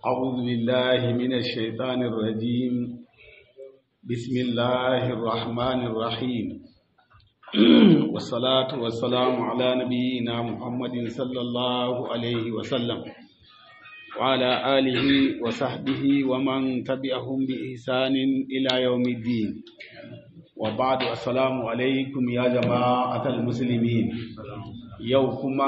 أعوذ بالله من الشيطان الرجيم بسم الله الرحمن الرحيم والصلاة والسلام على نبينا محمد صلى الله عليه وسلم وعلى آله وصحبه ومن تبعهم بإحسان إلى يوم الدين وبعد السلام عليكم يا جماعة المسلمين يوكما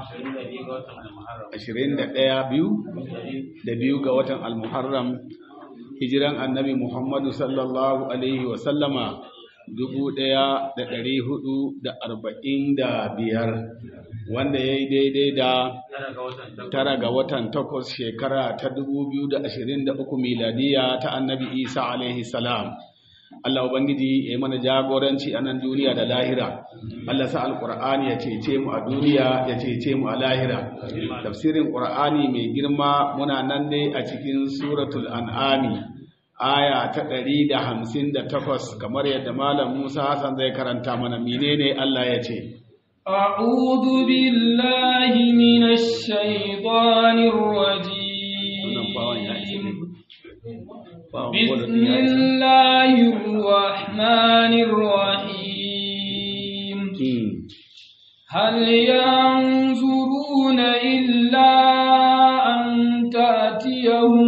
21 biyu da biyu ga watan al-muharram hijiran annabi muhammadu sallallahu alaihi wasallama dubu ɗaya da ɗari hudu da arba'in da biyar wanda ya yi daidai da tara ga watan takwas shekara ta dubu biyu da ashirin da uku miladiya ta annabi isa alaihi salam Allah Ubangiji ya yi mana jagoranci a nan duniya da lahira. Allah sa Alƙur'ani ya cece mu a duniya ya cece mu a lahira. Tafsirin Ƙur'ani mai girma muna nan ne a cikin suratul an'ami aya ta ɗari da hamsin da takwas kamar yadda Malam Musa Hassan zai karanta mana menene Allah ya ce. أعوذ بالله من الشيطان الرجيم بسم الله الرحمن الرحيم هل ينظرون إلا أن تأتيهم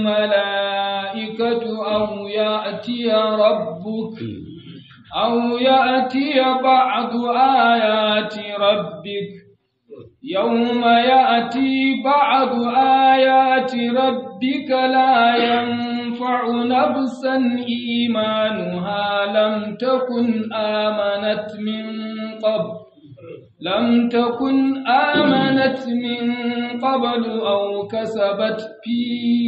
الملائكة أو يأتي ربك أو يأتي بعض آيات ربك يوم يأتي بعض آيات ربك لا ينفع نفسا إيمانها لم تكن آمنت من قبل لم تكن آمنت من قبل أو كسبت في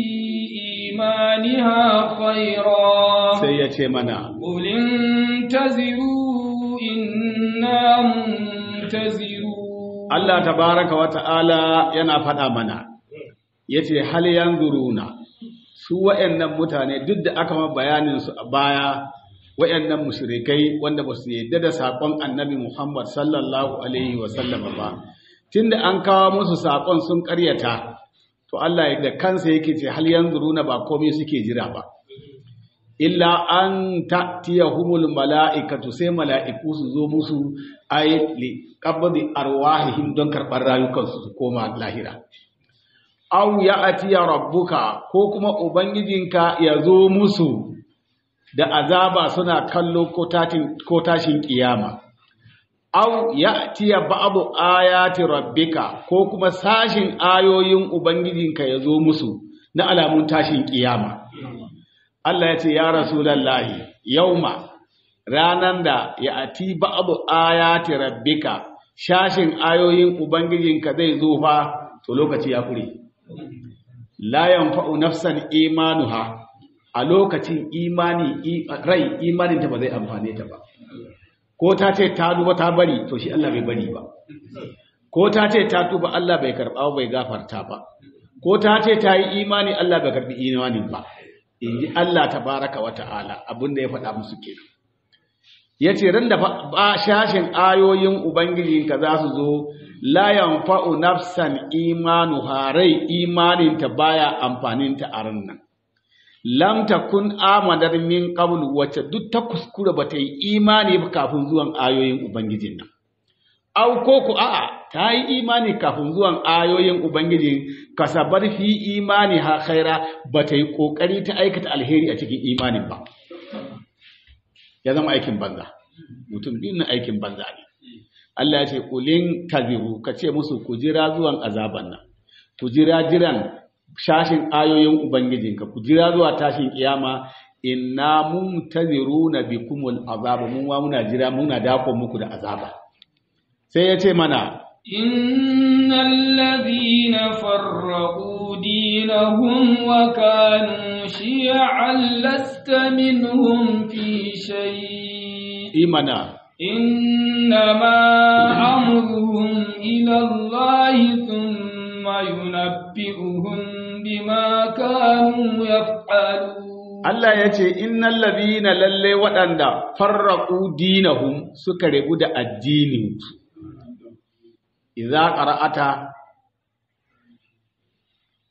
إيمانها خيرا سيأتي منا قل انتظروا إنا منتظرون Allah tabaraka wa ta'ala yana faɗa mana, ya ce, Hal yanzuruna, su wa'yannan mutane duk da aka ma bayaninsu a baya, wa'yannan mushrikai wanda ba su yadda da saƙon annabi Muhammad sallallahu Alaihi wasallama ba, tun da an kawo musu saƙon sun ƙaryata, to Allah da kansa yake ce, Hal yanzuruna ba komai suke jira ba. illa an ta'tiyahumul mala'ikatu sai mala'iku su zo musu ay li qabdi arwahihim don karɓar rayukansu su koma lahira aw ya'tiya rabbuka ko kuma ubangijinka ya zo musu da azaba suna kallo ko tashin ko tashin kiyama aw ya'tiya ba'du ayati rabbika ko kuma sashin ayoyin ubangijinka ya zo musu na alamun tashin kiyama Allah ya ce ya Rasulallahi yauma ranan da ya ati ba'du ayati rabbika shashin ayoyin ubangijinka zai zo fa to lokaci ya kure la yanfa'u nafsan imanuha a lokacin imani rai imanin ta ba zai amfane ta ba ko ta ce ta duba ta bari to shi Allah bai bari ba ko ta ce ta tuba Allah bai karba bai gafarta ba ko ta ce ta yi imani Allah bai karbi imanin ba in ji Allah tabaraka wa ta'ala abinda ya faɗa musu ke ya ce ran da ba shashin ayoyin ubangijinka za su zo layan fa'u nafsan imanu harai imaninta baya amfaninta a rannan lam takun amadar min qablu wacce duk ta kuskura ba ta yi imani ba kafin zuwan ayoyin ubangijin nan au ko ku a'a ta yi imani kafin zuwan ayoyin Ubangiji kasabar fi imani ha khaira ba ta yi ƙoƙari ta aikata alheri a cikin imanin ba. Ya zama aikin banza, mutum biyun aikin banza ne. Allah ya ce, Kulin kazibu, ka ce musu ku jira zuwan azaban nan, ku jira jiran shashin ayoyin Ubangijinka, ku jira zuwa tashin kiyama inna mun taziru na bikumul azaba, mun wa muna jira muna dako muku da azaba. Sai ya ce mana, إن الذين فرقوا دينهم وكانوا شيعا لست منهم في شيء إيمانا إنما أمرهم إلى الله ثم ينبئهم بما كانوا يفعلون Allah ya ce, Innan labina lalle waɗanda farraƙu dinahum suka rebu da addininsu, iza ƙara'ata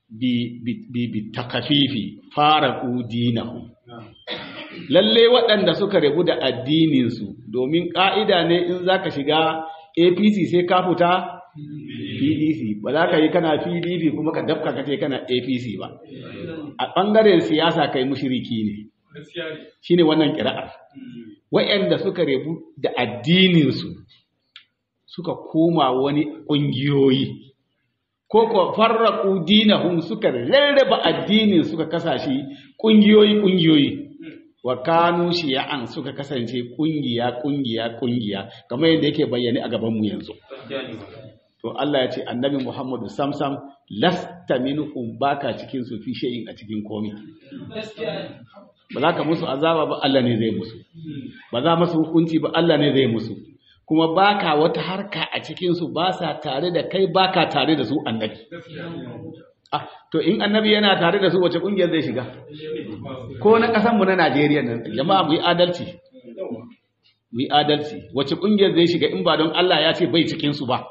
bi bi bi takafifi faraqu dinahum lalle waɗanda suka rabu da addininsu domin ƙa'ida ne in za ka shiga apc sai ka fita pdc ba za ka yi kana pdp kuma ka dafka ka ce kana apc ba a ɓangaren siyasa kai mushiriki ne shi ne wannan ƙira'ar waɗanda suka rabu da addininsu suka koma wani ƙungiyoyi ko ko farraku dinahum suka rarraba addinin suka kasashe ƙungiyoyi ƙungiyoyi wa kanu shiya'an suka kasance kungiya kungiya kungiya kamar yadda yake bayyane a gaban mu yanzu to Allah ya ce annabi Muhammadu samsam lasta minhum baka cikin su fi shay'in a cikin komai ba za ka musu azaba ba Allah ne zai musu ba za musu hukunci ba Allah ne zai musu kuma baka wata harka a cikin su ba sa tare da kai baka tare da su annabi Ah, to in annabi yana tare da su wace kungiyar zai shiga? Ko na ƙasanmu na Najeriya nan, jama'a mu yi adalci. Mu yi adalci. Wace kungiyar zai shiga in ba don Allah ya ce bai cikin su ba?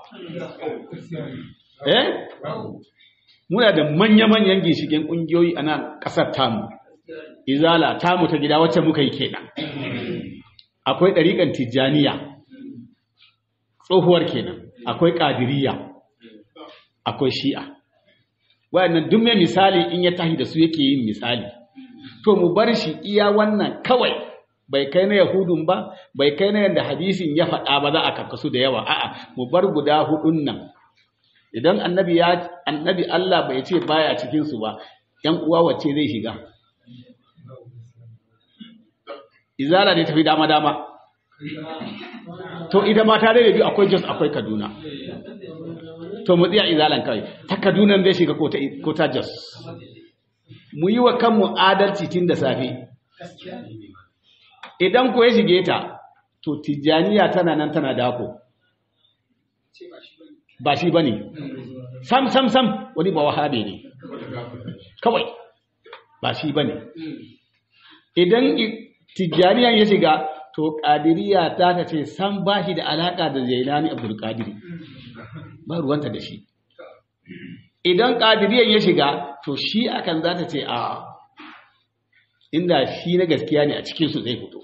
Eh? Muna da manya-manyan ginshigen kungiyoyi a nan ƙasar tamu. Izala tamu ta gida wacce muka yi kenan. Akwai ɗariƙan Tijjaniya. Tsohuwar kenan. Akwai Ƙadiriya. Akwai Shi'a. wayannan duk mai misali in ya tahi da su yake yin misali to mu bar shi iya wannan kawai bai kai na yahudun ba bai kai na yadda hadisin ya faɗa ba za a karkasu da yawa a'a mu bar guda hudun nan idan annabi ya annabi Allah bai ce baya cikin su ba yan uwa wacce zai shiga izala ne tafi dama dama to idan mata da biyu akwai Jos akwai Kaduna to mu tsaya izalan kawai ta Kaduna zai shiga ko ta Jos mu yi wa kanmu adalci tun da safe idan ko ya shige ta to tijjaniya tana nan tana dako ba shi bane sam sam sam wani ba wahabe ne kawai ba shi bane idan tijjaniyan ya shiga to ƙadiriya ta ta ce san ba shi da alaƙa da zailani abdulkadiri ba ruwanta da shi idan ƙadiriyan ya shiga to shi akan za ta ce a inda shi na gaskiya ne a cikinsu zai fito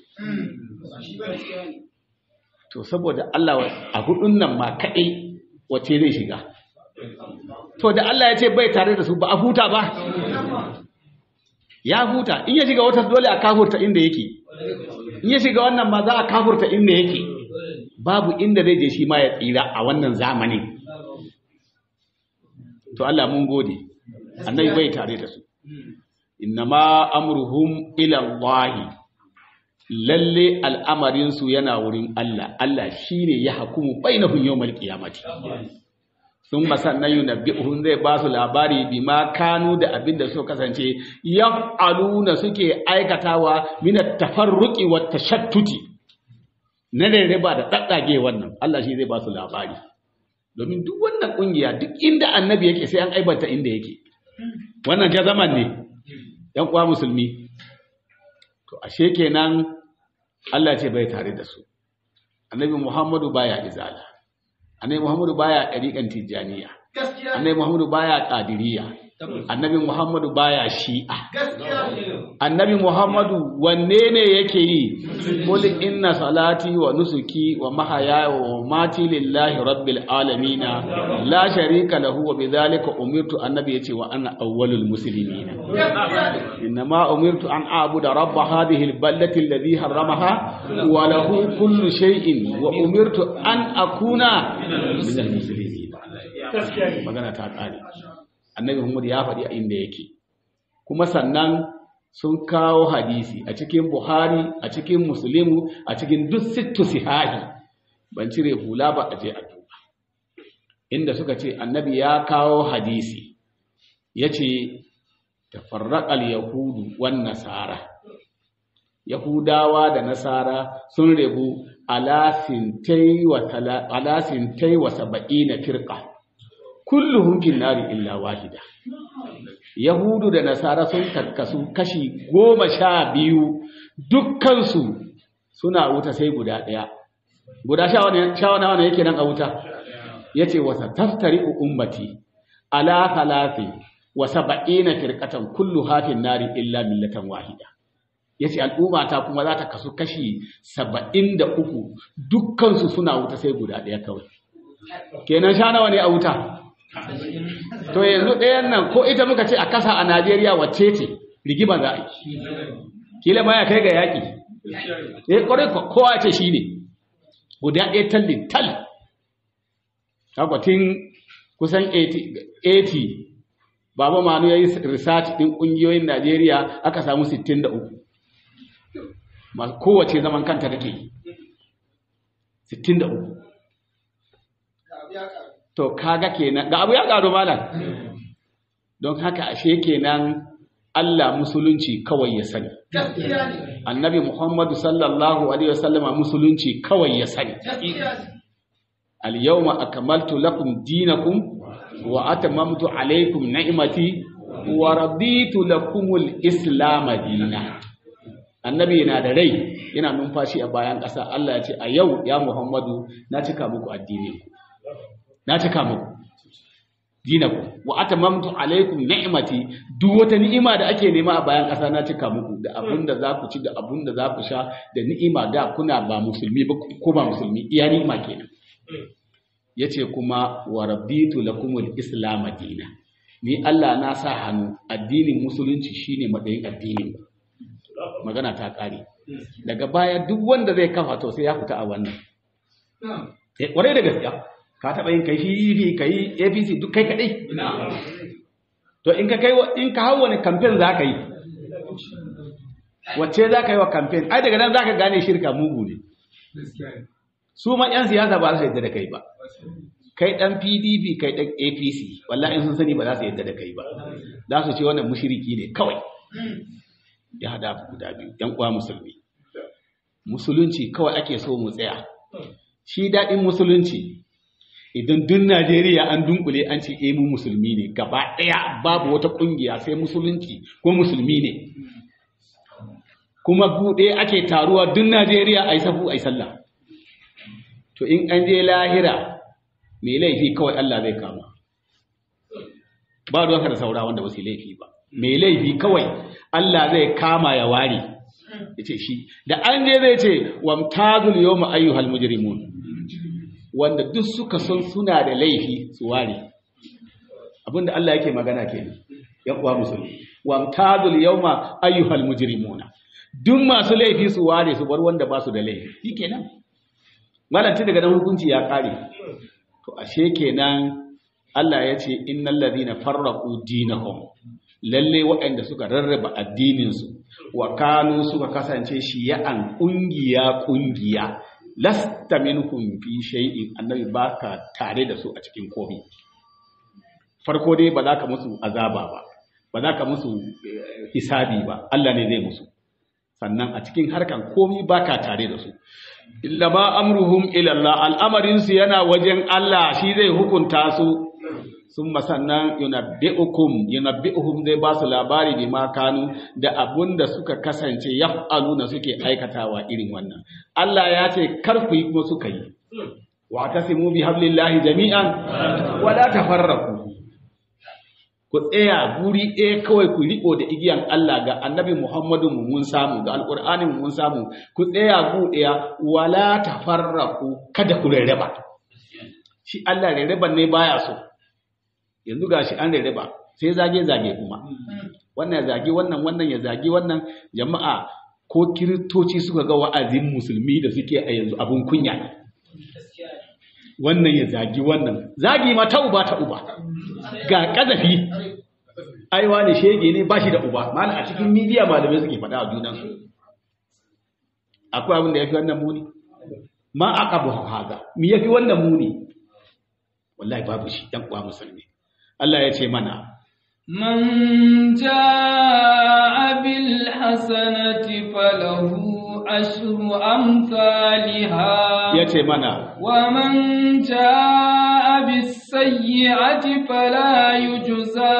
to saboda Allah a hudun nan ma kaɗai wace zai shiga to da Allah ya ce bai tare da su ba a huta ba ya huta in ya shiga wata dole a kafurta inda yake in ya shiga wannan ma za a kafurta inda yake babu inda zai je shi ma ya tsira a wannan zamanin to Allah mun gode annabi bai tare da su innama amruhum ila Allah lalle al'amarin su yana wurin Allah Allah shine ya hukumu bainahum yawmal qiyamati sun masannan yunabbi'uhum zai ba su labari bima kanu da abin da suka kasance yaf'aluna suke aikatawa min at-tafarruqi wat tashattuti na rarraba da daddage wannan Allah shi zai ba su labari domin duk wannan kungiya duk inda annabi yake sai an aibanta inda yake wannan ja zaman ne yan uwa musulmi to ashe kenan Allah ce bai tare da su annabi Muhammadu baya izala annabi Muhammadu baya ɗariƙan tijjaniya annabi Muhammadu baya ƙadiriya annabi Muhammadu baya shi'a annabi Muhammadu wanne ne yake yi qul inna salati wa nusuki wa mahaya wa mati lillahi rabbil alamin la sharika lahu wa bidhalika umirtu annabi yace wa ana awwalul muslimin innama umirtu an a'budu rabb hadhihi alballati alladhi harramaha wa lahu kullu shay'in wa umirtu an akuna minal muslimin magana ta kare annabi Muhammad ya faɗi a inda yake kuma sannan sun kawo hadisi a cikin Buhari a cikin Muslimu a cikin duk sittu sihahi ban cire hula ba a je a duba inda suka ce annabi ya kawo hadisi yace tafarraqal yahudu wan nasara yahudawa da nasara sun rebu ala sintai wa ala sintai wa sab'ina firqa kulluhum fin nari illa wahida yahudu da nasara sun karkasu kashi goma sha biyu dukkansu suna wuta sai guda ɗaya guda sha wani yake nan a wuta ya ce wasa taftari ummati ala talafi wa saba'ina firqatan kullu hafin nari illa millatan wahida yace al'umma ta kuma za ta kasu kashi 73 dukkan su suna wuta sai guda ɗaya kawai kenan sha nawa ne a wuta to yanzu ɗayan nan ko ita muka ce a kasa a Najeriya wacce ce rigima za a yi kila ma ya kai ga yaƙi eh kwarai kowa ce shi ne guda ɗaya tallin tal akwatin kusan 80 baba manu ya yi research ɗin ƙungiyoyin najeriya aka samu 63 masu kowace zaman kanta take yi 63 to kaga kenan ga abu ya ƙaru malam don haka ashe kenan Allah musulunci kawai ya sani. Annabi Muhammadu sallallahu Alaihi wasallama musulunci kawai ya sani. Al-yawma akamaltu lakum dinakum wa atamamtu alaikum ni'mati wa raditu lakumul islam dina. Annabi yana da rai yana numfashi a bayan ƙasa Allah ya ce a yau ya Muhammadu na cika muku addini na cika muku dinaku wa atamamtu alaikum ni'mati duk wata ni'ima da ake nema a bayan ƙasa na cika muku da abunda za ku ci da abunda za ku sha da ni'ima da kuna ba musulmi ba ko ba musulmi iya ni'ima kenan yace kuma wa rabbitu lakumul islam dina ni Allah na sa hannu addinin musulunci shine madayin addinin magana ta kare daga baya duk wanda zai kafa to sai ya fita a wannan eh kware da gaskiya ka taɓa yin kai fifi ka yi apc duk kai kaɗai to in ka kai in ka hau wani kamfen za ka yi wacce za ka yi wa kamfen ai daga nan za ka gane shirka mugu ne su ma 'yan siyasa ba za su yadda da kai ba kai ɗan pdp kai ɗan apc wallahi in sun sani ba za su yadda da kai ba za su ce wannan mushiriki ne kawai ya hada guda biyu ‘yan uwa musulmi musulunci kawai ake so mu tsaya shi daɗin musulunci idan duk Najeriya an dunkule an ce eh mu musulmi ne gaba ɗaya babu wata ƙungiya sai musulunci ko musulmi ne kuma buɗe ake taruwa duk Najeriya a yi safu a yi sallah to in an je lahira mai laifi kawai Allah zai kama ba ruwanka da saura wanda ba su laifi ba mai laifi kawai Allah zai kama ya ware ya ce shi da an je zai ce wamtazul yawma ayyuhal mujrimun wanda duk suka son suna da laifi su ware abinda Allah yake magana kenan ya kuwa musulmi wamtazul yawma ayyuhal mujrimuna duk masu laifi su ware su bar wanda ba su da laifi shikenan malanci daga nan hukunci ya kare to ashe kenan Allah ya ce innal ladina farraqu dinahum lalle waɗanda suka rarraba addininsu wa kanu suka kasance shiya'an ƙungiya ƙungiya lasta minhum fi shay'in annabi baka tare da su a cikin komai farko dai ba za ka musu azaba ba ba za ka musu hisabi ba Allah ne zai musu sannan a cikin harkan komai baka tare da su illa ma amruhum ila Allah al'amarin su yana wajen Allah shi zai hukunta su sun sannan yunabbi'ukum yunabbi'uhum zai ba su labari bi ma kanu da abun da suka kasance yaf'aluna suke aikatawa irin wannan Allah ya ce kar ku yi kuma suka yi wa tasimu bi hablillahi jami'an wa la tafarraqu ku tsaya guri ɗaya kawai ku riko da igiyan Allah ga annabi Muhammadu mu mun samu ga alqur'ani mun samu ku tsaya gu ɗaya wa la tafarraqu kada ku rarraba shi Allah rarraban ne baya so yanzu ga shi an rarraba sai zage-zage kuma wannan ya zage wannan wannan ya zage wannan jama'a ko kiristoci suka ga wa'azin musulmi da suke a yanzu abun kunya wannan ya zagi wannan zagi ma ta uba ta uba ga kazafi aiwa ne shege ne ba shi da uba mana a cikin midiya malamai suke faɗa a junansu akwai abin da ya fi wannan muni ma aka bu haza mi ya fi wannan muni wallahi babu shi ɗan uwa musulmi Allah ya ce mana Man ja'a bil hasanati falahu ashru amsalha ya ce mana wa man ja'a bis sayyi'ati fala yujza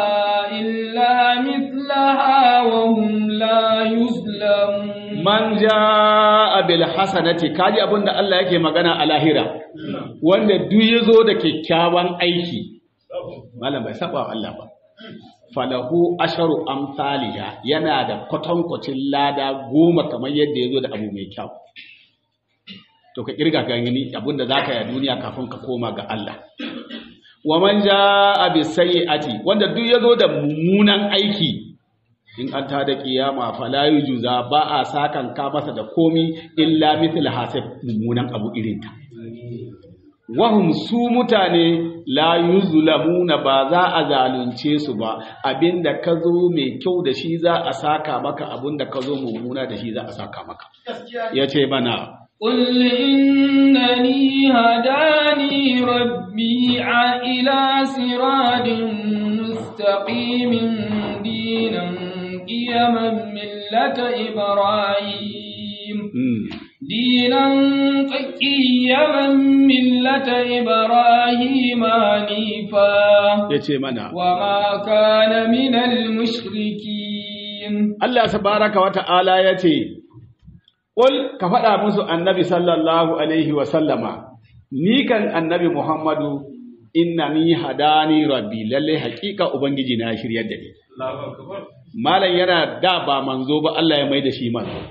illa mithlaha wa hum la yuzlamun man ja'a bil hasanati kaji abinda Allah yake magana a lahira wanda duk yazo da kyakkyawan aiki malam bai saba wa Allah ba falahu asharu amsaliha yana da kwatankwacin lada goma kamar yadda ya zo da abu mai kyau to ka kirga ka gani abinda zaka yi a duniya kafin ka koma ga Allah wa man jaa bi sayyi'ati wanda duk yazo da mummunan aiki in an ta da kiyama fala yujuza ba a sakan ka masa da komi illa mithl hasib mummunan abu irin ta wahum su mutane la yuzlamuna ba za a zalunce su ba abinda ka zo mai kyau da shi za a saka maka abinda ka zo mummuna da shi za a saka maka yace mana قل إنني هداني ربي إلى صراط مستقيم دينا قيما ملة إبراهيم دينا قيما ملة إبراهيم حنيفا وما كان من المشركين الله تبارك وتعالى يتي Ƙul ka faɗa musu annabi sallallahu Alaihi wasallama, ni kan annabi Muhammadu inna ni hadani rabbi lalle haƙiƙa Ubangiji na shiryar da ni. Malam yana da ba manzo ba Allah ya mai da shi manzo.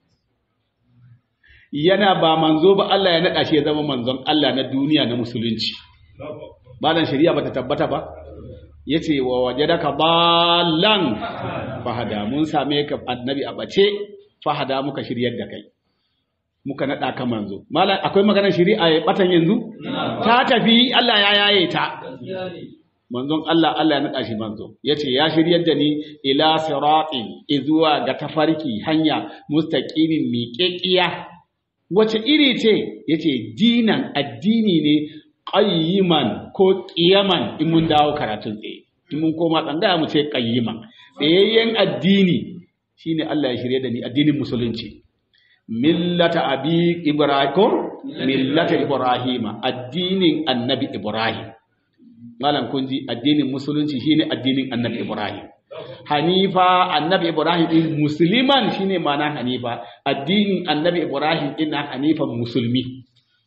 Yana ba manzo ba Allah ya naɗa shi ya zama manzon Allah na duniya na musulunci. Malam shari'a ba ta tabbata ba? Ya ce wa waje da ka balan fahada mun same ka annabi a ɓace fahada muka shiryar da kai muka naɗa ka manzo malam akwai maganar shari'a ya batan yanzu ta tafi Allah ya yaye ta manzon Allah Allah ya naɗa shi manzo yace ya shiryar da ni ila siratin izuwa ga tafarki hanya mustaqimin miƙeƙiya wace iri ce yace dinan addini ne qayyiman ko qiyaman in mun dawo karatun tsaye in mun koma tsangaya mu ce qayyiman tsayayyen addini shine Allah ya shirye da ni addinin musulunci millata abi ibrahim millata ibrahima addinin annabi ibrahim malam kun ji addinin musulunci shine addinin annabi ibrahim hanifa annabi ibrahim din musliman shine ma'ana hanifa addinin annabi ibrahim din hanifan musulmi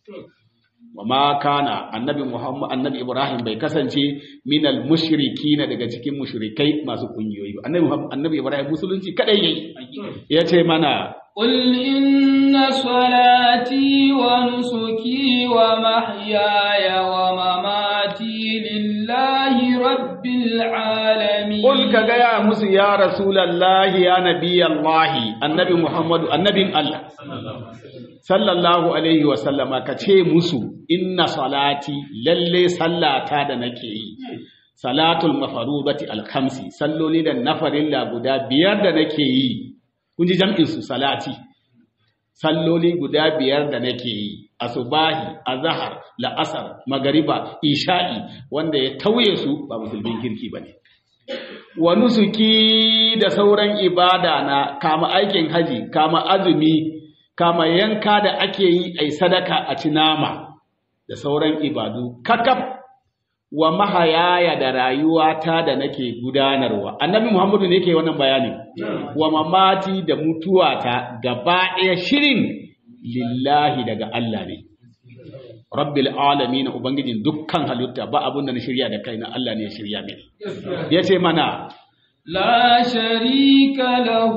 wa ma kana annabi muhammad annabi ibrahim bai kasance minal mushrikina daga cikin mushrikai masu kungiyoyi ba annabi annabi ibrahim musulunci kadai yayi yace mana قل إن صلاتي ونسكي ومحياي ومماتي لله رب العالمين قل كجاء موسى يا رسول الله يا نبي الله النبي محمد النبي الله sallallahu alaihi wa sallama ka ce musu inna salati lalle sallata da nake yi salatul mafarudati alkhamsi salloli da nafarilla guda biyar da nake yi kun ji jam'in su salati salloli guda biyar da nake yi asubahi azhar la'asar magariba isha'i wanda ya tauye su ba musulmin kirki bane wa nusuki da sauran ibada na kama aikin haji kama azumi kama yanka da ake yi a sadaka a ci nama da sauran ibadu kakaf wa mahayaya da rayuwata da nake gudanarwa annabi muhammadu ne yake wannan bayani wa mamati da mutuwata gaba ɗaya shirin lillahi daga Allah ne rabbil alamin ubangijin dukkan halitta ba abun da na shirya da kaina Allah ne ya shirya mini yace mana لا شريك له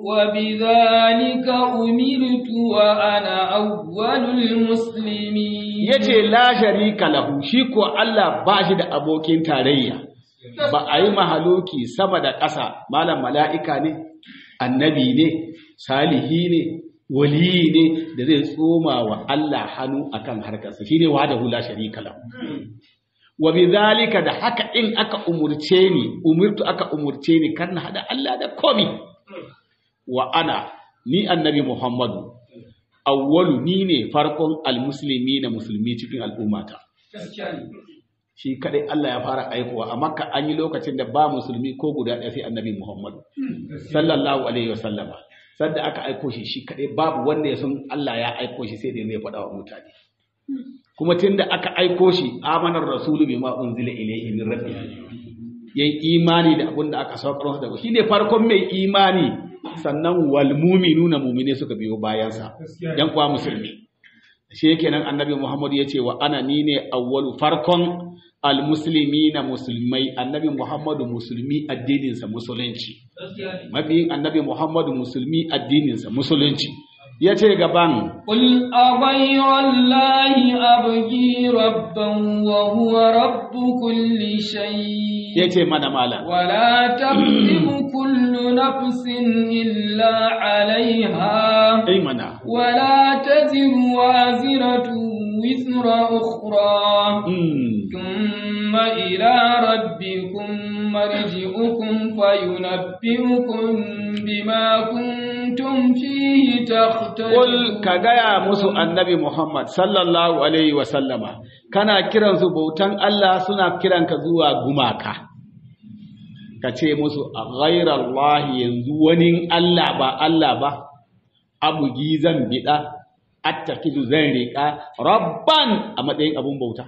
وبذلك أمرت وأنا أول المسلمين yace la sharika lahu shi ko Allah ba shi da abokin tarayya ba a yi mahaloki sama da ƙasa malam mala'ika ne annabi ne salihi ne wali ne da zai tsoma wa Allah hannu akan harkarsa shine wahdahu la sharika lahu wa bidhalika da haka in aka umurce ni umirtu aka umurce ni kan na hada Allah da komi wa ana ni annabi Muhammadu awwalu ni ne farkon almuslimi na musulmi cikin al'ummata shi kadai Allah ya fara aikowa a makka an yi lokacin da ba musulmi ko guda ɗaya sai annabi Muhammadu sallallahu alaihi wasallama sadda aka aiko shi shi kadai babu wanda ya san Allah ya aiko shi sai da ya faɗa wa mutane kuma tunda aka aiko shi amanar rasulu bima unzila ilayhi min rabbi yayin imani da abin da aka saukar masa daga shine farkon mai imani sannan wal mu'minuna mu'mine suka biyo bayan sa yan kuwa musulmi shi kenan annabi Muhammad ya ce wa ana ni ne awwalu farkon almuslimi na musulmai annabi Muhammadu musulmi addininsa musulunci mabiyin annabi Muhammadu musulmi addininsa musulunci ya ce gaban قل أغير الله أبغي ربا وهو رب كل شيء ya ce mana malam ولا تكذب كل نفس إلا عليها ai mana ولا تزر وازرة وزر أخرى mm. ثم إلى ربكم مرجعكم فينبئكم بما كنتم فيه تختلفون Kul ka gaya musu annabi Muhammad sallallahu Alaihi wasallama, kana kiransu bautan Allah suna kiranka zuwa gumaka. Ka ce musu a ghairallahi yanzu wani Allah ba Allah ba, abugi zan biɗa, attakidu zan riƙa, rabban a matsayin abun bauta.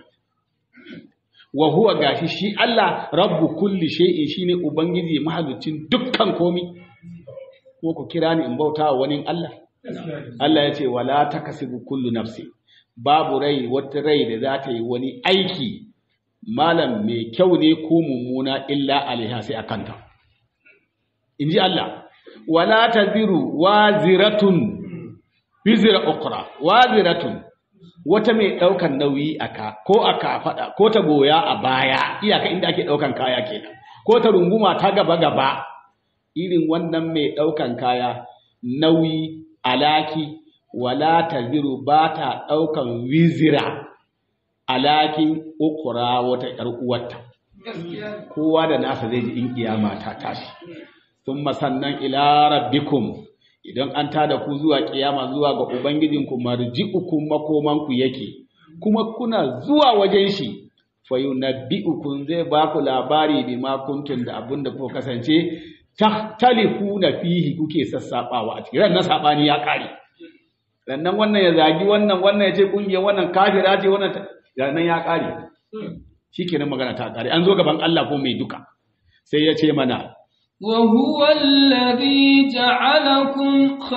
Wa huwa gashi shi Allah rabbu kulli shay'in shine ubangiji mahalicin dukkan komi. Ko ku kira ni in bauta wa wani Allah. Allah ya ce wala takasibu kullu nafsi babu rai wata rai da za ta yi wani aiki malam mai kyau ne ko mummuna illa alaiha sai akanta inji Allah wala taziru waziratun bizra ukra waziratun wata mai daukan nauyi aka ko aka fada ko ta goya a baya iyaka inda ake daukan kaya kenan ko ta runguma ta gaba gaba irin wannan mai daukan kaya nauyi alaki wala taziru ba ta ɗaukan wizira alakin ukura wata ‘yar uwarta kowa da nasa zai ji in kiyama ta tashi sun sannan ila rabbikum idan an tada ku zuwa kiyama zuwa ga ubangijinku marji'ukum makomanku yake kuma kuna zuwa wajen shi fayunabbi'ukum zai ba ku labari bima kuntum da abin da kuka kasance tahtalifuna fihi kuke sassabawa a cikin na sabani ya kare sannan wannan ya zagi wannan wannan ya ce kungiyar wannan kafira ce wannan sannan ya kare shikenan magana ta kare an zo gaban Allah ko mai duka sai ya ce mana وهو الذي جعلكم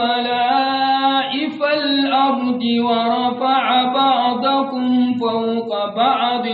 خلائف الأرض ورفع بعضكم فوق بعض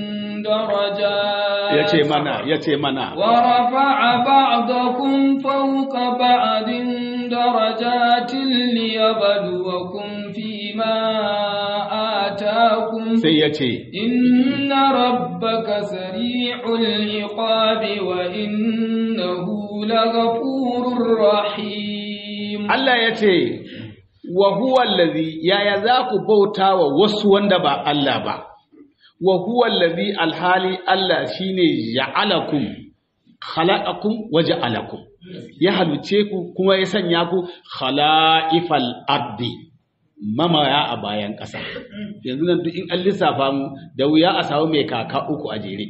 درجات ya ce mana ya ce mana ورفع بعضكم فوق بعض درجات ليبلوكم فيما آتاكم sai ya ce إن ربك سريع العقاب وإنه لغفور رحيم Allah ya ce wa huwa allazi yaya za ku bauta wa wasu wanda ba Allah ba wa huwa allazi alhali Allah shine ja'alakum khalaqakum wa ja'alakum ya haluce ku kuma ya sanya ku khala'ifal ardi mamaya a bayan ƙasa yanzu nan duk in an lissafa mu da wuya a samu mai kaka uku a jere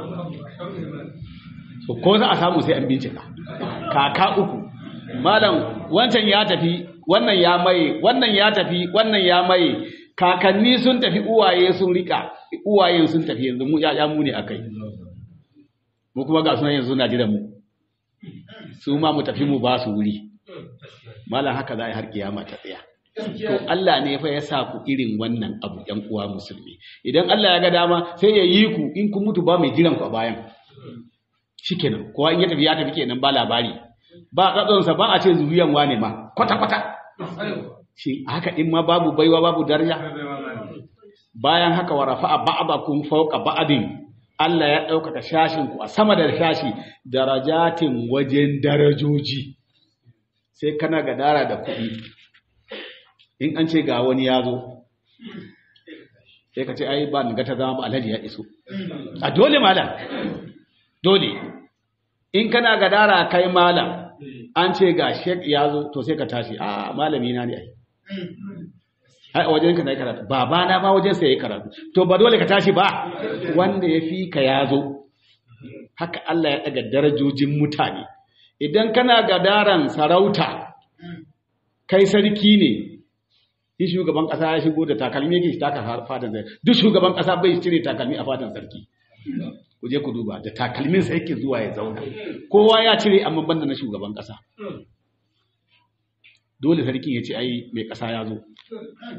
so ko za a samu sai an bincika kaka uku malam wancan ya tafi wannan ya maye wannan ya tafi wannan ya maye kakanni sun tafi uwaye sun rika uwaye sun tafi yanzu mu ya mu ne akai mu kuma ga sunan yanzu na jira mu su ma mu tafi mu ba su wuri malam haka za a yi har kiyama ta tsaya to Allah ne fa ya sa ku irin wannan abu ɗan uwa musulmi idan Allah ya ga dama sai ya yi ku in kun mutu ba mai jiran ku a bayan shikenan kowa in ya tafi ya tafi kenan ba labari ba katsonsa ba a ce zuriyan wane ma kwata kwata shi haka in ma babu baiwa babu daraja bayan haka wa rafa'a ba'dakum fawqa ba'din Allah ya ɗaukaka shashin ku a sama da shashi darajatin wajen darajoji sai kana gadara da kuɗi in an ce ga wani ya zo sai ka ce ai ba ni ga ta zama ba alhaji ya iso a dole malam dole in kana gadara kai malam an ce ga shek ya zo to sai ka tashi a malami na ne ai ai a wajen ka na yi karatu baba na ba wajen sa yayi karatu to ba dole ka tashi ba wanda ya fi ka ya zo haka Allah ya daga darajojin mutane idan kana gadaran sarauta kai sarki ne shi shugaban kasa ya shigo da takalmi yake shi taka fatan sarki duk shugaban kasa bai cire takalmi a fatan sarki ku je ku duba da takalmin sa yake zuwa ya zauna kowa ya cire amma banda na shugaban kasa dole sarki ya ce ai mai kasa ya zo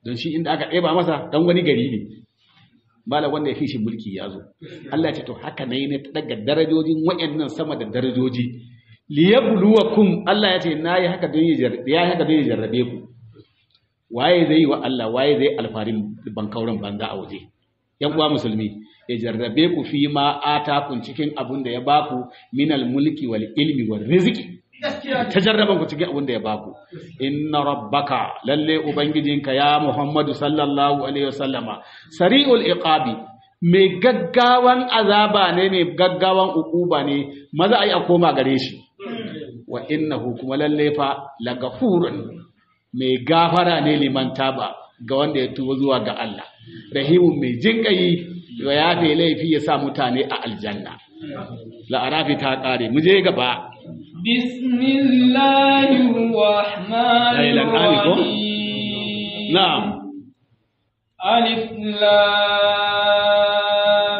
don shi inda aka ɗeba masa dan wani gari ne malam wanda ya fi shi mulki ya zo Allah ya ce to haka ne ne daga darajojin wayannan sama da darajoji liyabluwakum Allah ya ce nayi haka don ya haka don ya jarrabe ku waye zai yi wa Allah waye zai alfarin bankauran banza a waje yan uwa musulmi ya jarrabe ku fi ma kun cikin abun da ya baku minal mulki wal ilmi wal rizqi ta jarraban ku cikin abun da ya baku inna rabbaka lalle ubangijinka ya muhammadu sallallahu alaihi wasallama sari'ul iqabi mai gaggawan azaba ne mai gaggawan ukuba ne maza ai a koma gare shi wa innahu kuma lalle fa lagafurun mai gafara ne liman taba ga wanda ya tuba zuwa ga Allah rahimun mai jinƙayi ya yafe laifi ya sa mutane a aljanna la'arafi ta ƙare mu je gaba bismillahirrahmanirrahim na'am alif lam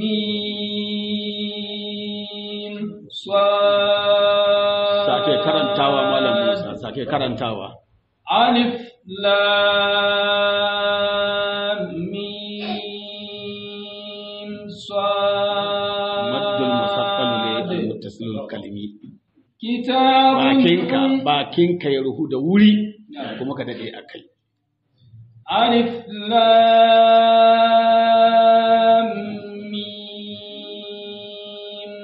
mim sad sake karantawa malam Musa sake karantawa alif lam mim maddul musaqqal ne sad muttasilul kalimi kitabun bakinka bakinka ya ruhu da wuri kuma ka dade akai alif lam mim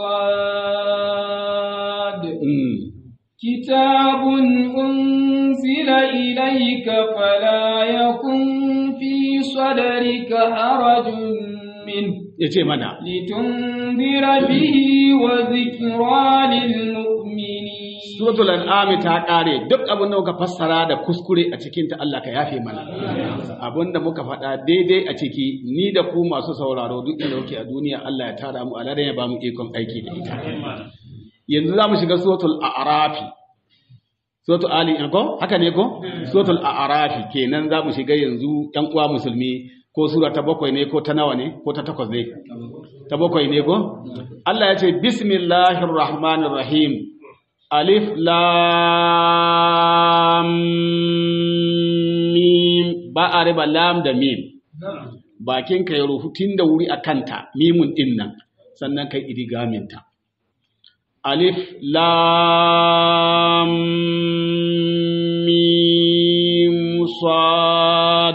sad mm. كتاب أنزل إليك فلا يكن في صدرك حرج منه yace mana لتنذر به وذكرى للمؤمنين suratul an'am ta kare duk abin da muka fassara da kuskure a cikin ta Allah ka yafe mana abin da muka faɗa daidai a ciki ni da ku masu sauraro duk inda kuke a duniya Allah ya tara mu aladan ya ba mu ikon aiki da ita yanzu za mu shiga suratul a'rafi suratul ali ko haka ne ko suratul a'rafi kenan za mu shiga yanzu yan uwa musulmi ko sura ta bakwai ne ko ta nawa ne ko ta takwas ne ta bakwai ne ko Allah ya ce bismillahir rahmanir rahim alif lam mim ba a riba lam da mim bakin ka ya rufu tun da wuri a kanta mimun din nan sannan kai idigaminta alif lam mim sad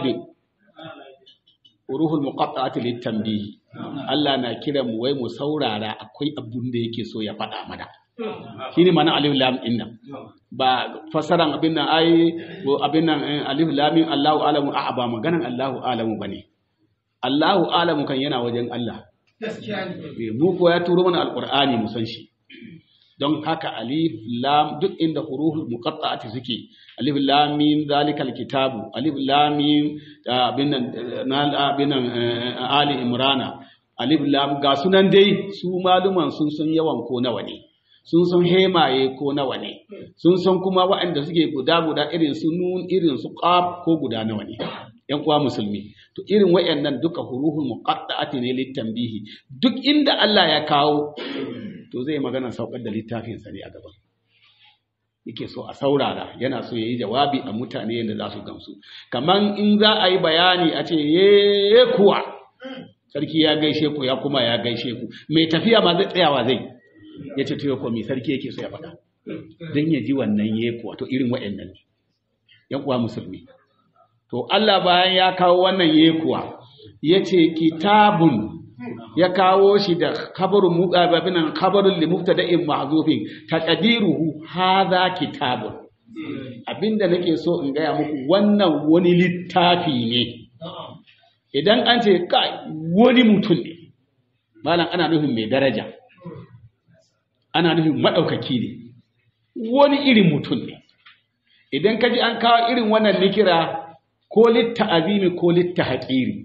uruhul muqatta'ati litanbih Allah na kira mu wai mu saurara akwai abun da yake so ya faɗa mana shine mana alif lam din nan ba fasaran abin nan ai ko abin nan eh, alif lam mim Allahu alamu a ba maganan Allahu alamu bane Allahu alamu kan yana wajen Allah Eh, mu ko ya turo mana alqur'ani mu san shi don haka alif lam duk inda huruful muqatta'ati suke alif lam mim zalikal kitabu alif lam mim ah, abin nan eh, na abin nan eh, ali imrana alif lam ga sunan dai su maluman sun san yawan ko nawa ne sun san hemaye ko nawa ne sun san kuma waɗanda suke guda guda irin su nun irin su qaf ko guda nawa ne yan uwa musulmi to irin wayannan duka huruhul muqatta'ati ne litanbihi duk inda Allah ya kawo to zai magana saukar da littafin sa ne a gaban yake so a saurara yana so yayi jawabi a mutane yadda za su gamsu kaman in za a yi bayani a ce ye kuwa sarki ya gaishe ku ya kuma ya gaishe ku mai tafiya ma zai tsayawa zai ya ce to ko mai sarki yake so ya faɗa don ya ji wannan ye kuwa to irin waɗannan ne yan uwa musulmi to Allah bayan ya kawo wannan ye kuwa ya ce kitabun ya kawo shi da khabarun muqababinan khabarun li mubtada'in mahzufin taqdiruhu hadha kitabun abinda nake so in gaya muku wannan wani littafi ne idan an ce kai wani mutum ne malam ana nufin mai daraja ana nufin maɗaukaki ne wani irin mutum ne idan ka ji an kawo irin wannan nikira ko litta azimi ko litta haƙiri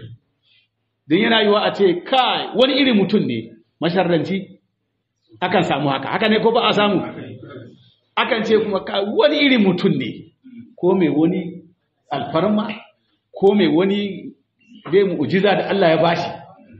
don yana yiwa a ce kai wani irin mutum ne masharranci akan samu haka haka ne ko ba a samu akan ce kuma kai wani irin mutum ne ko mai wani alfarma ko mai wani dai mu'jiza da Allah ya bashi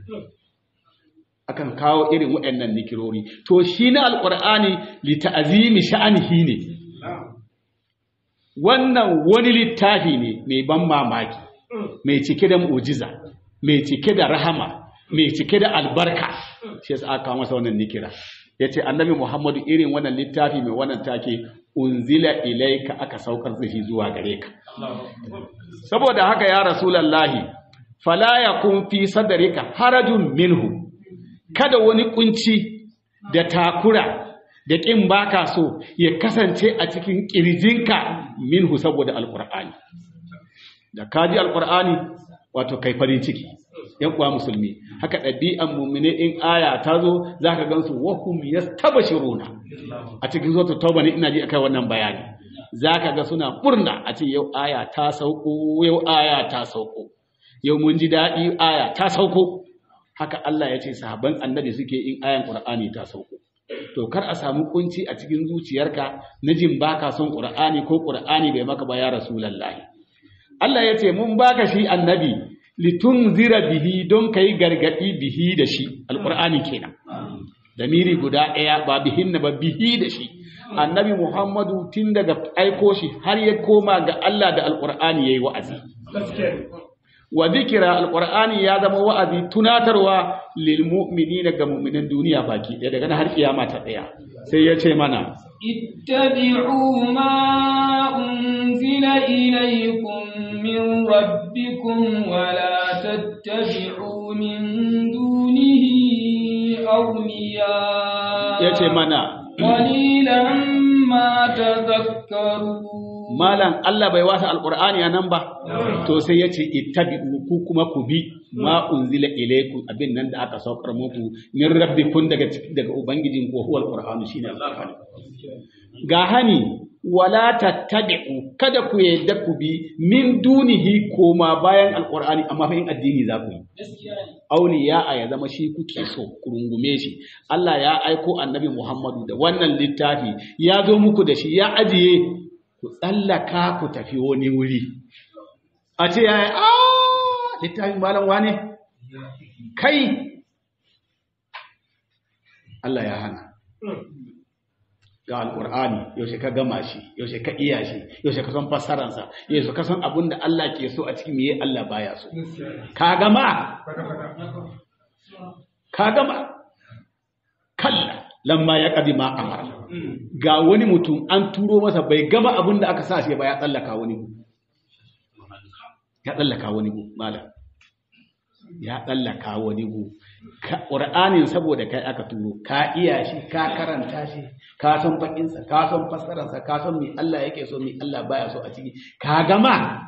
akan kawo irin waɗannan nikirori to shi na alqur'ani li ta'zimi sha'anihi ne wannan wani littafi ne mai ban mamaki mai cike da mu'jiza mai cike da rahama mai cike da albarka shi yasa aka masa wannan nikira yace annabi Muhammadu irin wannan littafi mai wannan take unzila ilaika aka saukar da shi zuwa gare ka saboda haka ya rasulullahi fala yakun fi sadrika harajun minhu kada wani kunci da takura da ƙin baka so ya kasance a cikin ƙirjinka minhu saboda alƙur'ani da kaji alƙur'ani wato kai farin ciki yan uwa musulmi haka ɗabi'an mummune in aya ta zo za ka gansu wahum yastabashiruna a cikin zo tauba ne ina ji akai wannan bayani za ka ga suna murna a ce yau aya ta sauko yau aya ta sauko yau mun ji daɗi aya ta sauko haka Allah ya ce sahabban annabi suke in ayan Qur'ani ta sauko to kar a samu kunci a cikin zuciyarka na jin baka son Qur'ani ko Qur'ani bai maka ba ya Rasulullahi Allah ya ce mun baka shi annabi litunzira bihi don kai gargadi bihi da shi alqur'ani kenan damiri guda ɗaya ba bihin ba bihi da shi annabi Muhammadu tun daga aiko shi har ya koma ga Allah da alqur'ani yayi wa'azi wa zikira alqur'ani ya zama wa'azi tunatarwa lil mu'minina ga mu'minan duniya baki ɗaya daga har kiyama ta ɗaya sai ya ce mana ittabi'u ma unzila ilaykum min rabbikum wa la tattabi'u min dunihi awliya yace mana qalilan ma tadhakkarun malam Allah bai wasa alqur'ani anan ba to sai yace ittabi'u ku kuma ku bi ma unzila ilaykum abin nan da aka saukar muku min rabbikum daga daga ubangijin ko huwal qur'anu shine alqur'ani ga hani wala tattabi'u kada ku yadda ku bi min dunihi koma bayan alqur'ani amma fa in addini za ku yi auliya a ya zama shi kuke so ku rungume shi Allah ya aiko annabi Muhammadu da wannan littafi ya zo muku da shi ya ajiye ku tsallaka ku tafi wani wuri a ce ya yi a littafin malam wane kai Allah ya hana ga alƙur'ani yaushe ka gama shi yaushe ka iya shi yaushe ka san fassararsa yaushe ka san abin da Allah ke so a cikin meye Allah baya so ka gama ka gama kalla lamma ya kadi ma amara ga wani mutum an turo masa bai gama abin da aka sa shi ba ya tsallaka wani gu ya tsallaka wani gu malam ya tsallaka wani gu ƙur'anin saboda kai aka turo ka iya shi ka karanta shi ka san bakinsa ka san fassararsa ka san me Allah yake so me Allah baya so a ciki ka gama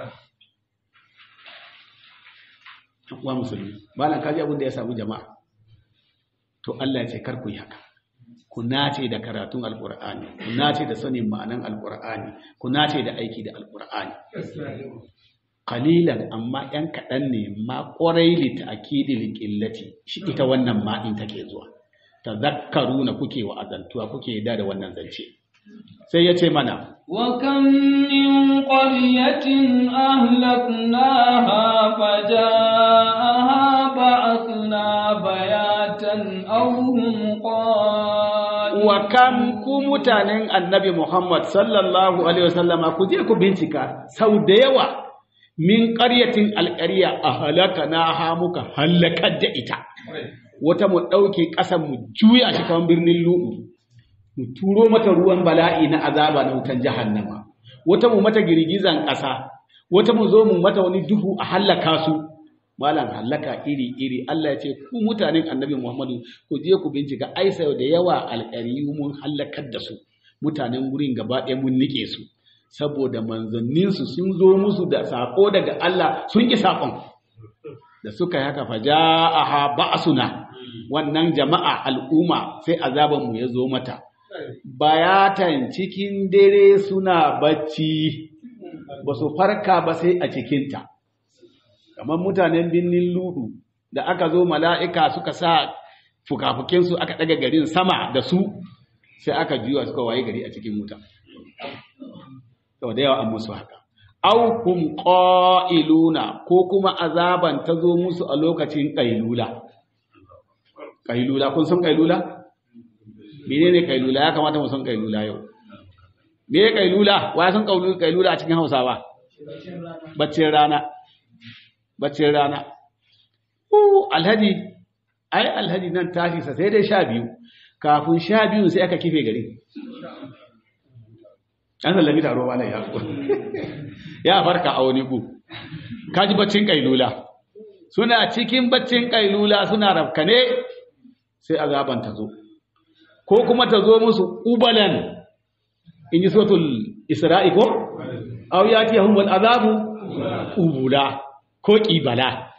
wa musulmi malam kaji abin da ya samu jama'a to Allah ce kar ku yi haka ku nace da karatun alkur'ani ku nace da sanin ma'anan alkur'ani ku nace da aiki da alkur'ani qalilan amma yan kaɗan ne ma ƙwarai li ta'kidi qillati shi ita wannan ma din take zuwa tazakkaruna kuke wa azantuwa kuke yadda da wannan zance sai ya ce mana wa kam min qaryatin ahlaknaha fajaaha ba'athna bayatan aw hum wa kam ku mutanen annabi Muhammad sallallahu alaihi wasallama ku je ku bincika sau da yawa min ƙaryatin alƙarya a halaka na ha muka halakar da ita wata mu ɗauke ƙasan mu juya shi kan birnin lu'u mu turo mata ruwan bala'i na azaba na wutan jahannama wata mu mata girgizan ƙasa wata mu zo mu mata wani duhu a hallaka su malam hallaka iri iri Allah ya ce ku mutanen annabi Muhammadu ku je ku bincika ai sau da yawa alƙariyu mun hallakar da su mutanen wurin gaba ɗaya mun nike su saboda manzanninsu sun zo musu da saƙo daga Allah sun ƙi saƙon da suka yi haka faja'aha ba'suna wannan jama'a al'umma sai azabanmu ya zo mata bayatan cikin dare suna bacci ba su farka ba sai a cikinta kamar mutanen birnin ludu da aka zo mala'ika suka sa fukafukinsu aka ɗaga garin sama da su sai aka juya suka waye gari a cikin wuta sau da yawa an musu haka au kum qailuna ko kuma azaban ta zo musu a lokacin qailula qailula kun san qailula menene qailula ya kamata mu san qailula yau me ya kailula wa san kailula a cikin hausawa baccin rana baccin rana uh alhaji ai alhaji nan tashi sa sai dai sha biyu kafin sha biyu sai aka kife gari an sallami taro ba ya ya farka a wani gu kaji baccin kailula suna cikin baccin kailula suna rafkane sai azaban ta zo ko kuma ta zo musu ubalan in yi sotul isra'i ko aw yati humul azabu ubula ko ƙibala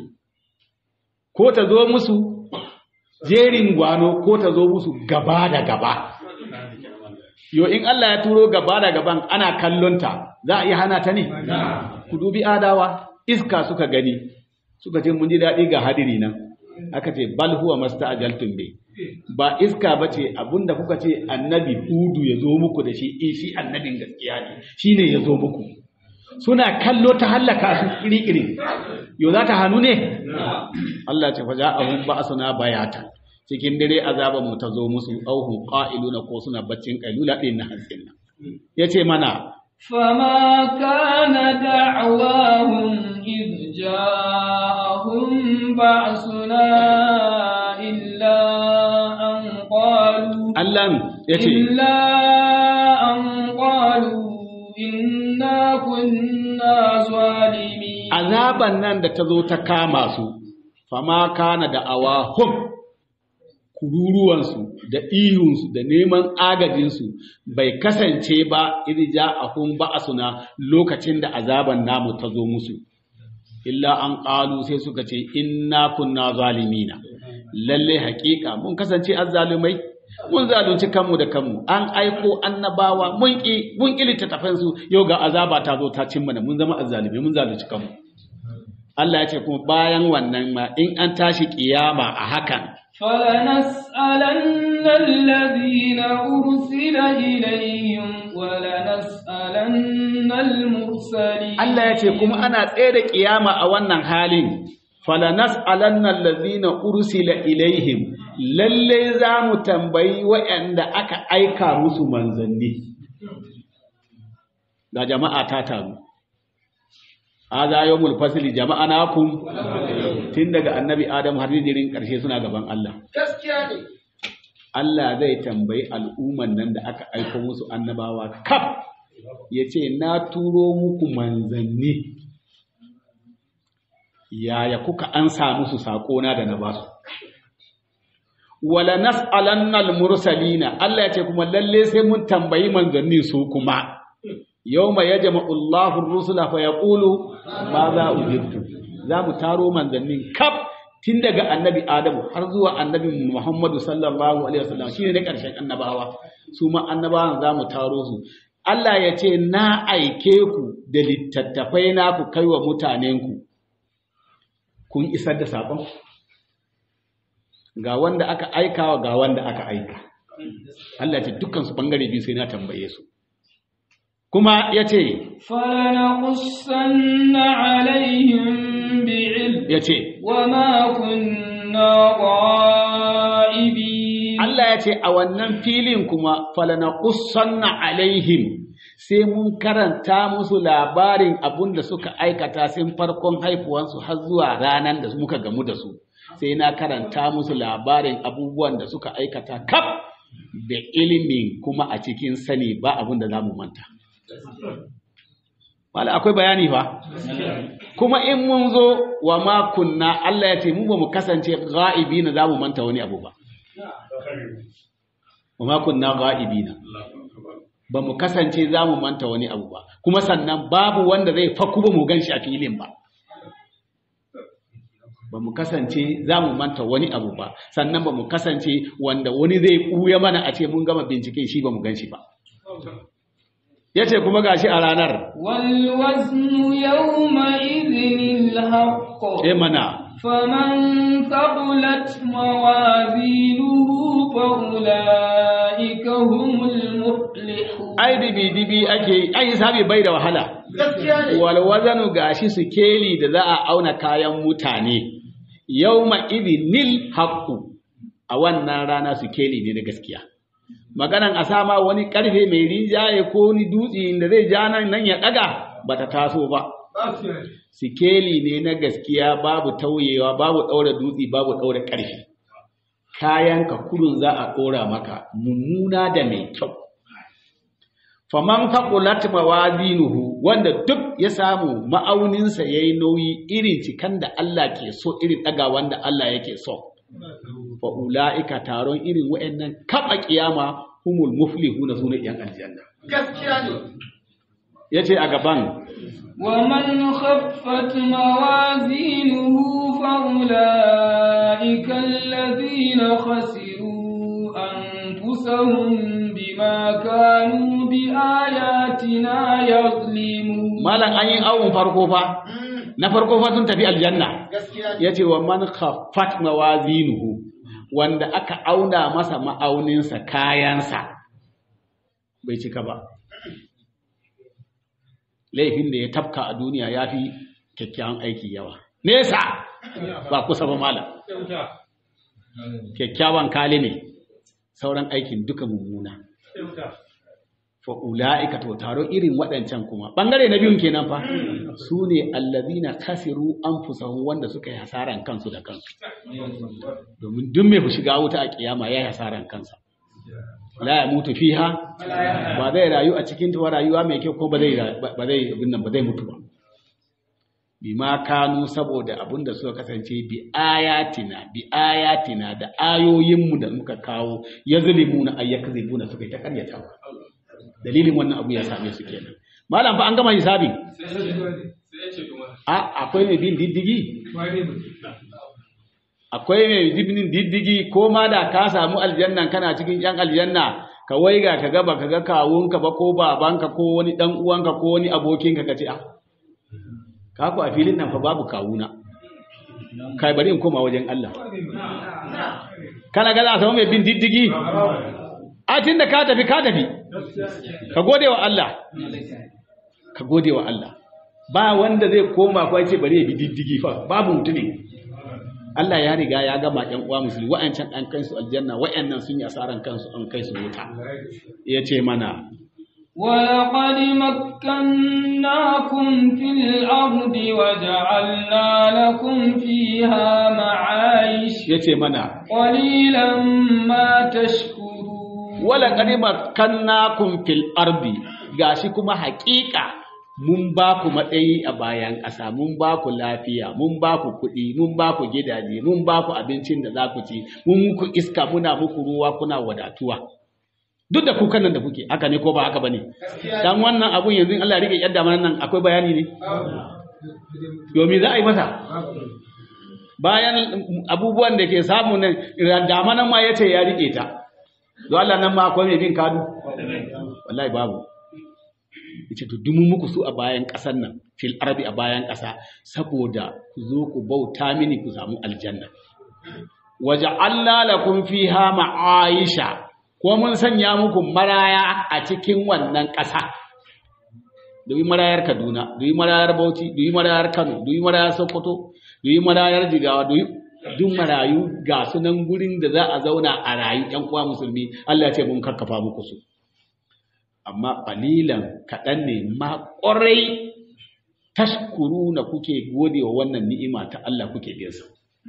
ko ta zo musu jerin gwano ko ta zo musu gaba da gaba yo in Allah ya turo gaba da gaban ana kallonta za a iya hana ta ne ku dubi adawa iska suka gani suka ce mun ji daɗi ga hadiri nan aka ce bal huwa masta'jaltum bi ba iska bace abinda kuka ce annabi hudu ya zo muku da shi eh shi annabin gaskiya ne shine ya zo muku suna kallo ta hallaka su kirikiri yo za ta hannu ne Allah ce faja ahun ba suna bayata cikin dare azaba mu ta zo musu auhu qa'iluna ko suna baccin kailula din na hansin nan yace mana فما كان دعواهم إذ جاءهم بأسنا إلا أن قالوا Allah yace إلا أن قالوا إنا كنا ظالمين azaban nan da ta zo ta kama su fama kana da awahum kururuwansu da ihunsu da neman agajinsu bai kasance ba irja ahun ba'asuna lokacin da azaban namu ta zo musu illa an ƙalu sai suka ce inna kunna zalimina lalle haƙiƙa mun kasance azzalumai mun zalunci kanmu da kanmu an aiko annabawa mun ki mun ki littattafan su yau ga azaba ta zo ta cin mana mun zama azzalumai mun zalunci kanmu Allah ya ce kuma bayan wannan ma in an tashi kiyama a hakan فلنسألن الذين أرسل إليهم ولنسألن المرسلين Allah ya ce kuma ana tsaye da kiyama a wannan halin falanas alannan lazina ursila ilaihim lalle za mu tambayi waɗanda aka aika musu manzanni ga jama'a ta taru haza yawmul fasli jama'a nakum tun daga annabi adam har jirin karshe suna gaban Allah gaskiya ne Allah zai tambayi al'umman nan da aka aiko musu annabawa kaf ya ce na turo muku manzanni yaya kuka ansa musu saƙona da na ba su wala nas'alannal mursalina Allah ya ce kuma lalle sai mun tambayi manzanni su kuma yawma yajma'u Allahu ar-rusula fa yaqulu ma za ujibtu za mu taro manzannin kaf tun daga annabi Adamu har zuwa annabi Muhammadu sallallahu alaihi wasallam shine ne karshen annabawa su ma annabawan za mu taro su Allah ya ce na aike ku da littattafai na ku kai wa mutanenku kun isar da saƙon ga wanda aka aikawa ga wanda aka aika Allah ya ce dukkan su bangare biyu sai na tambaye su kuma ya ce فلنقصن عليهم بعلم ya ce وما كنا غائبين Allah ya ce a wannan filin kuma falanaqussanna alaihim sai mun karanta musu labarin abun da suka aikata sun farkon haifuwansu har zuwa ranar da muka gamu da su sai na karanta musu labarin abubuwan da suka aikata kaf da ilimin kuma a cikin sani ba abun da za mu manta Wala akwai bayani fa kuma in mun zo wa ma kunna Allah ya ce mu ba mu kasance ga'ibina za mu manta wani abu ba wa ma kunna ga'ibina ba mu kasance za mu manta wani abu ba kuma sannan babu wanda zai faku ba mu gan shi a filin ba ba mu kasance za mu manta wani abu ba sannan ba mu kasance wanda wani zai ɓuya mana a ce mun gama bincike shi ba mu gan shi ba ya ce kuma gashi a ranar والوزن يومئذ الحق e mana فمن ثقلت موازينه فأولئك هم المفلحون ai dibi dibi ake yi ai hisabi bai da wahala gaskiya ne wal wazanu gashi sikeli da za a auna kayan mutane yawma idinil haqqu a wannan rana sikeli ne na gaskiya maganan a sama wani karfe mai rinjaye ko wani dutse da zai ja nan nan ya daga bata taso ba sikeli ne na gaskiya babu tauyewa babu daura dutse babu daura karfe kayan ka kurun za a dora maka mummuna da mai kyau faman faqulat mawazinuhu wanda duk ya samu ma'auninsa yayi nauyi irin cikan da Allah ke so irin daga wanda Allah yake so fa ulaika taron irin wayannan kaba kiyama humul muflihuna sune yan aljanna gaskiya ne yace a gaban ومن خفت موازينه فأولئك الذين خسروا أنفسهم بما كانوا بآياتنا يظلمون malam an yi awun farko fa na farko fa sun tafi aljanna gaskiya ne yace wa man khaffat mawazinuhu wanda aka auna masa ma'auninsa kayansa bai cika ba laifin da ya tafka a duniya ya fi kyakkyawan aiki yawa nesa ba kusa ba malam kyakkyawan kali ne sauran aikin duka mummuna fa ula'ika to taro irin waɗancan kuma ɓangare na biyun kenan fa su ne allazina khasiru anfusahum wanda suka yi hasaran kansu da kansu domin duk mai shiga wuta a kiyama ya yi hasaran kansa la ya mutu fiha ba zai rayu a cikin ta rayuwa mai kyau ko ba zai ba zai abin nan ba zai mutu ba bima kanu saboda abin da suka kasance bi ayatina bi ayatina da ayoyinmu da muka kawo yazlimuna ayyakzibuna suka yi ta karyatawa dalilin wannan abu ya same su kenan malam fa an gama hisabi a akwai mai bin diddigi akwai mai bin diddigi ko ma da ka samu aljanna kana cikin yan aljanna ka waiga ka gaba ka ga kawunka ba ko babanka ko wani dan uwanka ko wani abokinka ka ce a ka ku a filin nan fa babu kawuna kai bari in koma wajen Allah kana ga za a samu mai bin diddigi a tun da ka tafi ka tafi ka gode wa Allah ka gode wa Allah ba wanda zai koma kwa ce bari ya bi diddigi fa babu mutumin Allah ya riga ya gama ƴan uwa musulmi wa'ancan an kai su aljanna wa'annan sun yi asaran kansu an kai su wuta ya ce mana ولقد مكناكم في الأرض وجعلنا لكم فيها معايش ya ce mana قليلا ما تشكرون wala qad makkannakum fil ardi gashi kuma haƙiƙa mun ba ku matsayi a bayan ƙasa mun ba ku lafiya mun ba ku kuɗi mun ba ku gidaje mun ba ku abincin da za ku ci mun muku iska muna muku ruwa kuna wadatuwa duk da kukan nan da kuke haka ne ko ba haka bane dan wannan abun yanzu in Allah ya rike yadda mana nan akwai bayani ne domin za a yi masa bayan abubuwan da ke samu nan damanan ma yace ya rike ta don Allah nan ma akwai mai bin kadu wallahi babu yace to dumu muku su a bayan ƙasar nan fil arabi a bayan ƙasa saboda ku zo ku bauta mini ku samu aljanna waja'alna lakum fiha ma'aisha ko mun sanya muku maraya a cikin wannan ƙasa duyi marayar Kaduna duyi marayar Bauchi duyi marayar Kano duyi marayar Sokoto duyi marayar Jigawa duyi duk marayu ga sunan gurin da za a zauna a rayu ‘yan uwa musulmi Allah ya ce mun karkafa muku su amma ƙalilan kaɗan ne ma ƙwarai tashkuru na kuke gode wa wannan ni'ima ta Allah kuke binsa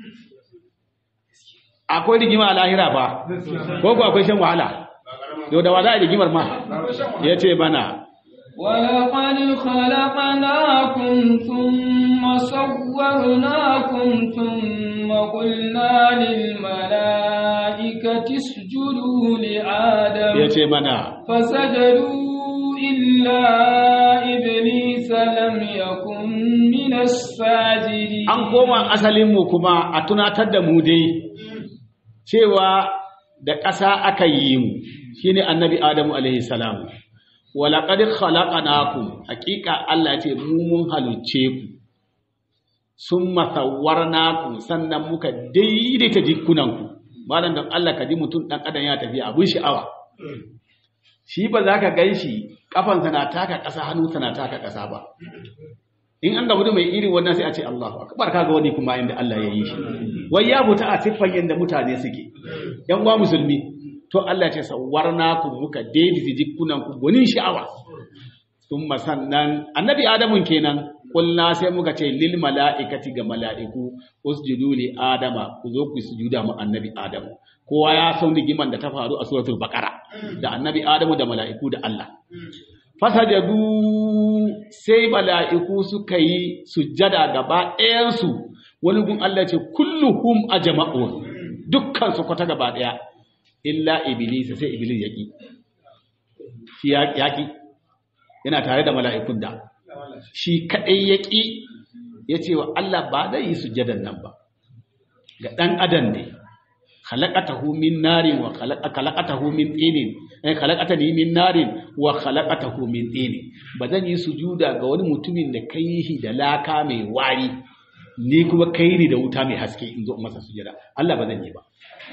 akwai rigima a lahira ba ko ku akwai shan wahala yau da wa za a rigimar ma ya ce bana ولقد خلقناكم ثم صورناكم ثم قلنا للملائكة اسجدوا لآدم ya ce mana فسجدوا إلا إبليس لم يكن من الساجدين an koma asalinmu kuma a tunatar da mu dai cewa da ƙasa aka yi mu shine annabi adamu alaihi salamu walaƙad khalaqnakum haƙiƙa Allah ce mu mun halicce ku sun masawwarnakum sannan muka daidaita jikunanku malam don Allah ka ji mutum ɗan adam ya tafiya abin sha'awa shi ba za ka gan shi ƙafansa na taka ƙasa hannunsa na taka ƙasa ba in an gabu da mai irin wannan sai a ce Allahu akbar kaga wani kuma inda Allah ya yi shi wai ya buta a siffan yanda mutane suke yan uwa musulmi to Allah ce sawarna ku muka daidaita jikunan ku gwanin sha'awa thumma sannan annabi adamun kenan kulna sai muka ce lil mala'ikati ga mala'iku usjudu li adama ku zo ku sujuda mu annabi adamu kowa ya san rigiman da ta faru a suratul baqara da annabi adamu da mala'iku da Allah fasajadu sai mala'iku suka yi sujjada gaba ɗayansu wani gun Allah ce kulluhum ajma'un dukkan su kwata gaba ɗaya illa iblis sai iblis yaki shi yaki yana tare da mala'ikun da shi kadai yaki yace wa Allah ba zai yi sujjadan nan ba ga dan adam ne khalaqatahu min narin wa khalaqatahu min tinin ai khalaqatani min narin wa khalaqatahu min tinin ba zan yi sujuda ga wani mutumin da kai shi da laka mai wari ni kuma kai ni da wuta mai haske in zo masa sujada Allah ba zan yi ba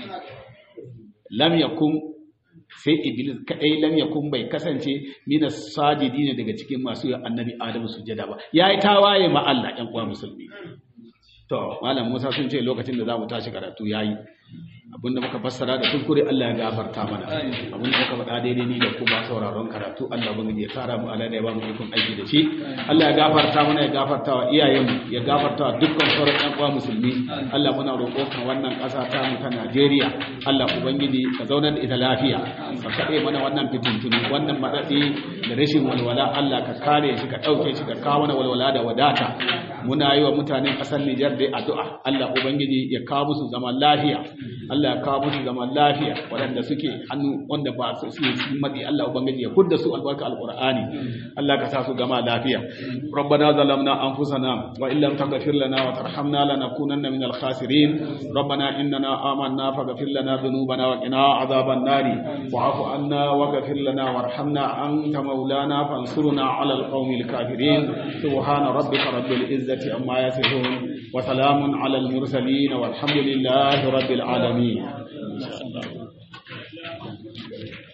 lam yakun sai iblis kadai lam yakun bai kasance mina sajidina daga cikin masu yin annabi adamu sujada ba yayi tawaye ma Allah ƴan uwa musulmi to malam Musa sun ce lokacin da za mu tashi karatu yayi abinda muka fassara da kuskure Allah ya gafarta mana abinda muka faɗa daidai ni da kuma sauraron karatu Allah ubangiji ya tsara mu Allah da ya ba mu ikon aiki da shi Allah ya gafarta mana ya gafarta wa iyayenmu ya gafarta wa dukkan sauran ƴan uwa musulmi Allah muna roƙo kan wannan ƙasa ta mu ta Najeriya Allah ubangiji ka zaunar da ita lafiya ka kaɗe mana wannan fitintunu wannan matsatsi da rashin walwala Allah ka kare shi ka ɗauke shi ka kawo mana walwala da wadata muna yi wa mutanen ƙasar Nijar dai addu'a Allah ubangiji ya kawo musu zaman lafiya Allah ya kawo musu zaman lafiya waɗanda suke hannu wanda ba su suke cikin matsi Allah ubangiji ya kudda su albarka alqur'ani Allah ka sa su gama lafiya rabbana zalamna anfusana wa illam taghfir lana wa tarhamna lanakunanna minal khasirin rabbana innana amanna faghfir lana dhunubana wa qina adhaban nari wa'fu anna waghfir lana warhamna anta maulana fansurna 'ala alqawmil kafirin subhana rabbika rabbil izzati amma yasifun wa salamun 'ala al mursalin walhamdulillahi rabbil alamin Amin.